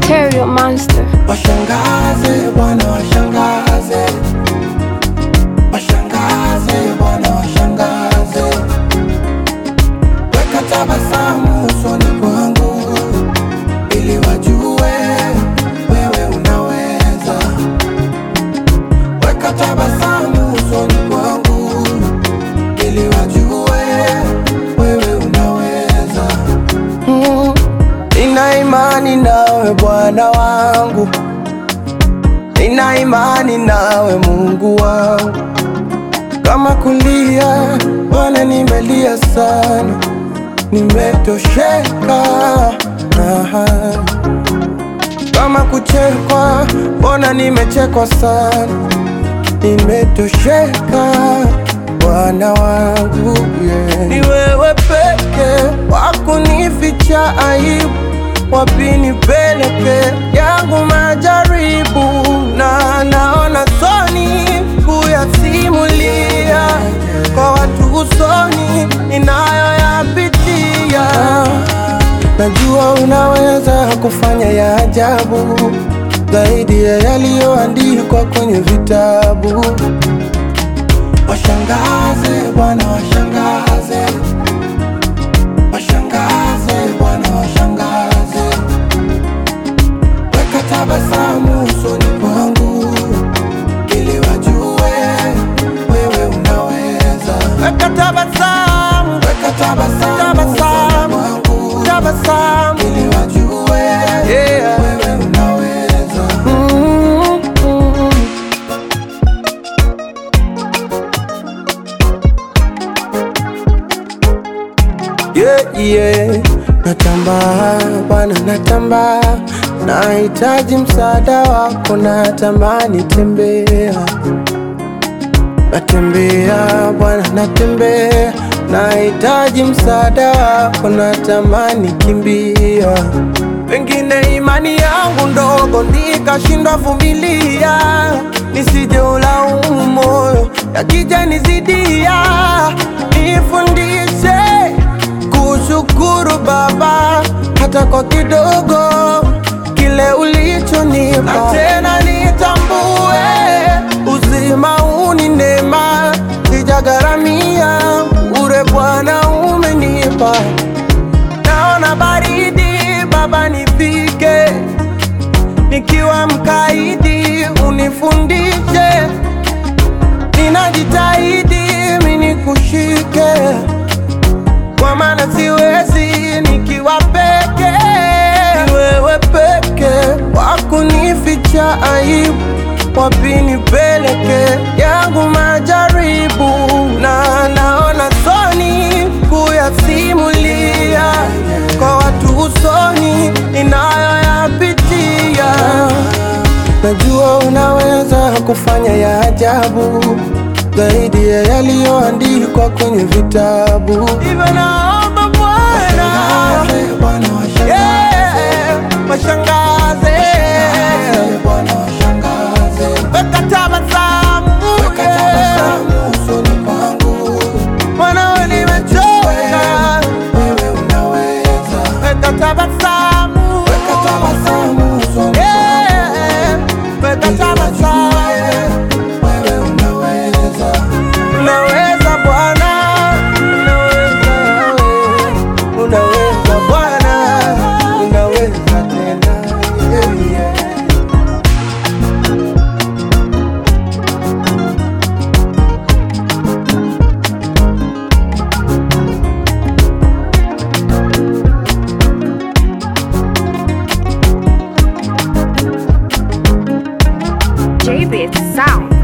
Material Monster. Washangaze Bwana, washangaze, washangaze Bwana, washangaze, weka tabasamu usoni kwangu ili wajue wewe unaweza. Weka tabasamu usoni kwangu ili wajue wewe unaweza. Mm, Nina imani nawe Bwana wangu, nina imani nawe Mungu wangu. Kama kulia Bwana, nimelia sana, nimetosheka. Aha. Kama kuchekwa Bwana, nimechekwa sana, nimetosheka Bwana wangu yeah. Ni wewe peke wakunificha aibu, wapi nipeleke yangu majaribu, na naona soni kuyasimulia kwa watu usoni ninayoyapitia. Najua unaweza kufanya ya ajabu zaidi ya yaliyoandikwa kwenye vitabu. Washangaze Bwana, washangaze, washangaze Bwana, washangaze, weka tabasamu usoni kwangu ili wajue wewe unaweza. Weka tabasamu, weka tabasamu, tabasamu kwangu, tabasamu ili wajue yeah. wewe unaweza. Mm, mm. yeah, yeah. Natamba Bwana, natamba, nahitaji msaada wako, natamani tembea, natembea Bwana, natembea, nahitaji msaada wako, natamani kimbia, pengine imani yangu ndogo nikashindwa vumilia, nisije ulaumu moyo yakija nizidia, nifundishe kushukuru Baba hata kwa kidogo kile ulichonipa, na tena nitambue uzima huu ni neema, sijagharamia bure, Bwana umenipa. Naona baridi Baba, nifike nikiwa mkaidi, unifundishe, ninajitahidi mimi nikushike kwa maana siwezi nikiwa peke. Ni wewe peke wakunificha aibu, wapi nipeleke yangu majaribu, na naona soni kuyasimulia kwa watu usoni ninayoyapitia. Najua unaweza kufanya ya ajabu zaidi ya yaliyoandikwa kwenye vitabu. Hivyo naomba Bwana, yeah, washangaze, weka tabasamu, yeah. Mwanao nimechoka, weka tabasamu, yeah, weka tabasamu. Unaweza Bwana, unaweza wewe, unaweza Bwana, unaweza tena yeah, yeah. JBit Sound.